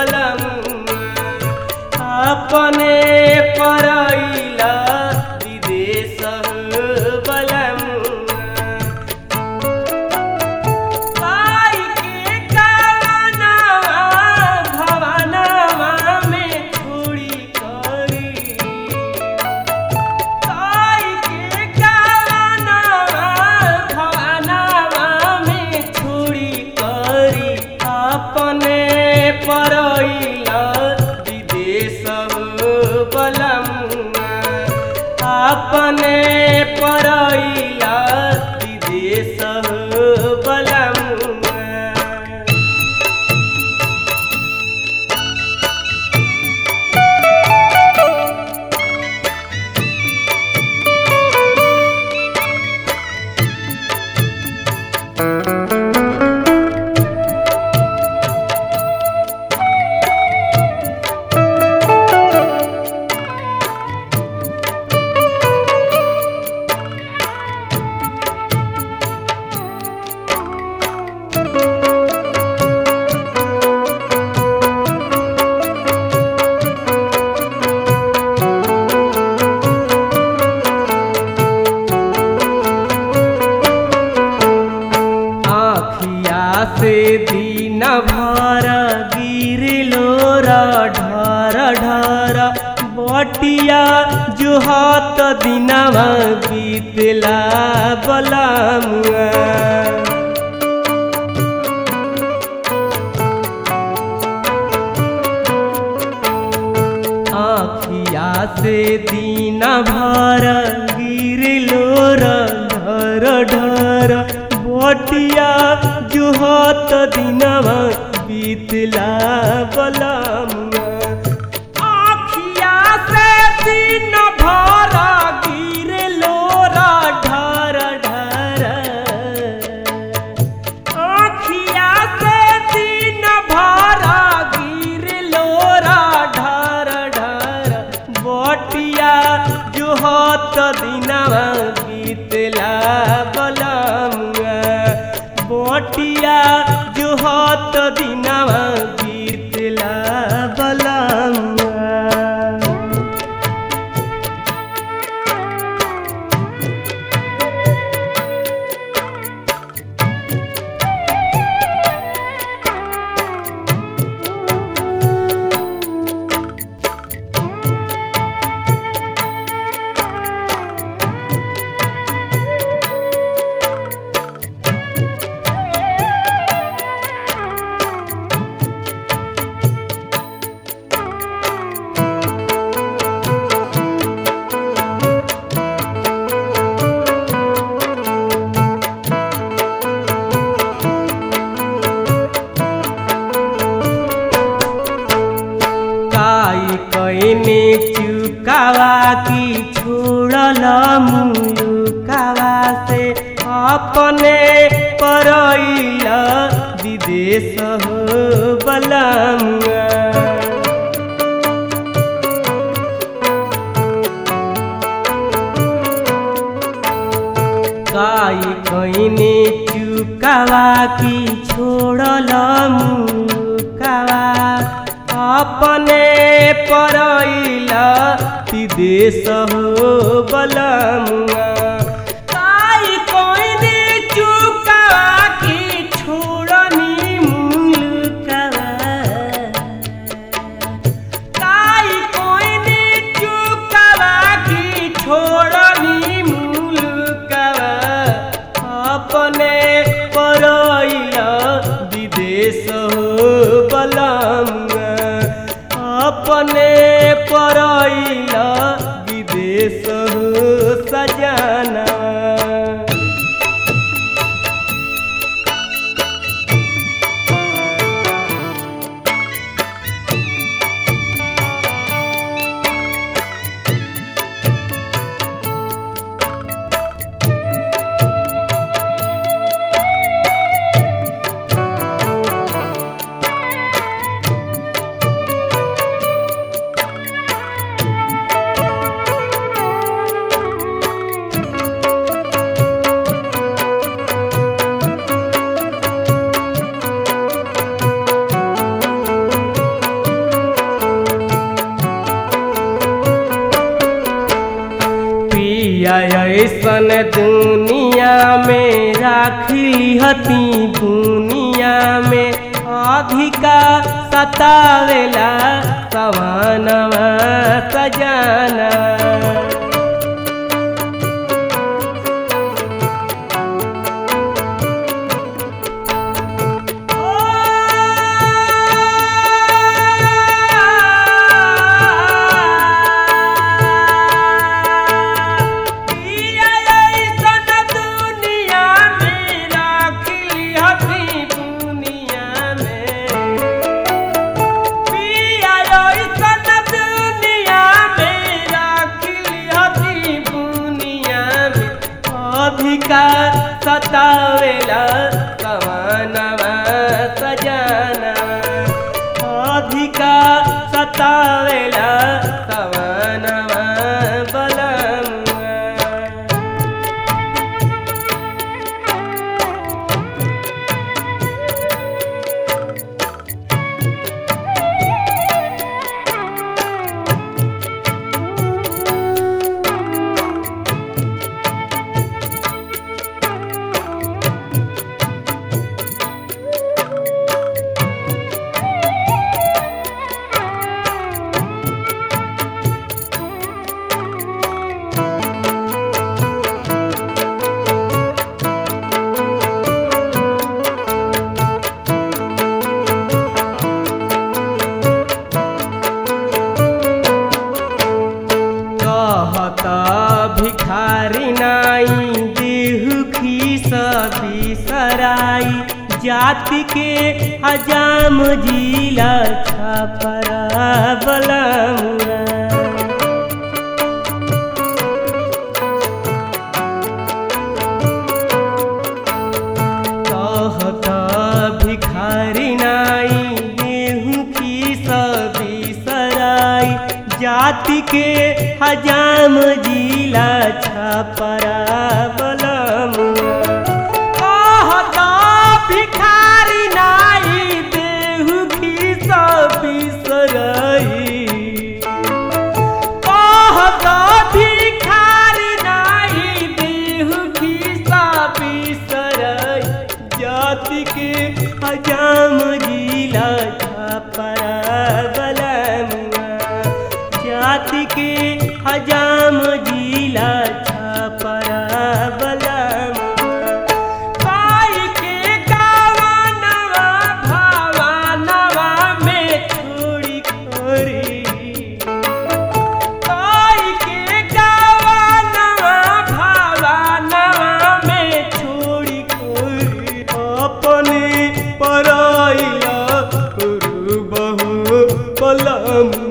बलम अपने परैला विदेश बलम पाई के कावनवा भवनवा में छोड़ी करी ताई के कावनवा भवनवा में छोड़ी करी अपने परैला विदेश बलम अपने परैला विदेश बलम आखिया से दिन भर गिरलो ढर ढर बटिया जो हाथ दिनवा बीतला बलमुआ आखिया से दिन भर गिरलो ढर ढर बटिया जो हाथ दिनवा बीतला बलमुआ आखिया से दिन भर गिरलो ढर ढर आखिया से दिन भर गिरलो ढर ढर बटिया जो हाथ दिनवा बीतला बलमुआ बटिया जो हाथ दिनवा बीतला बलमुआ काई कईने चुकावा की छोड़ल मुलुकावा से अपने परैल विदेश हो बलमुआ काई कईने चुकावा की छोड़ल मुकावा अपने परैला विदेश हो बलमुआ काई कईने चुकावा की छोड़नी मुलुकावा काई कोइने चुकावा की छोड़नी मुलुकावा अपने परैला विदेश हो बलमुआ अपने परैला विदेश हो सजना पिया ऐसन दुनिया में राखी हती दुनिया में अधिका सतावेला सवानवा सजाना सतावेला कवनवा सजाना अधिका सतावेला कवनवा बलमुआ कहता भिखारी नाई देहु खीस बिसराई जाति के हजाम जिला छपरा बलमुआ कहता भिखारी नाई गेहूँ की सभी सराई जाति के हजाम जिला छपरा बलमुआ कहता भिखारी नाई देहु की सभी सराई कहता भिखारी नाई देहु खिसा बिसरई जाति के हजाम जिला छपरा बलमुआ जाति के हजाम जिला छपरा बलमुआ पाई के गावनवा भावनवा में छोड़ी खोरी पाई के गावनवा भावनवा में छोड़ी खोरी अपने पराइला गुरु बहु पलम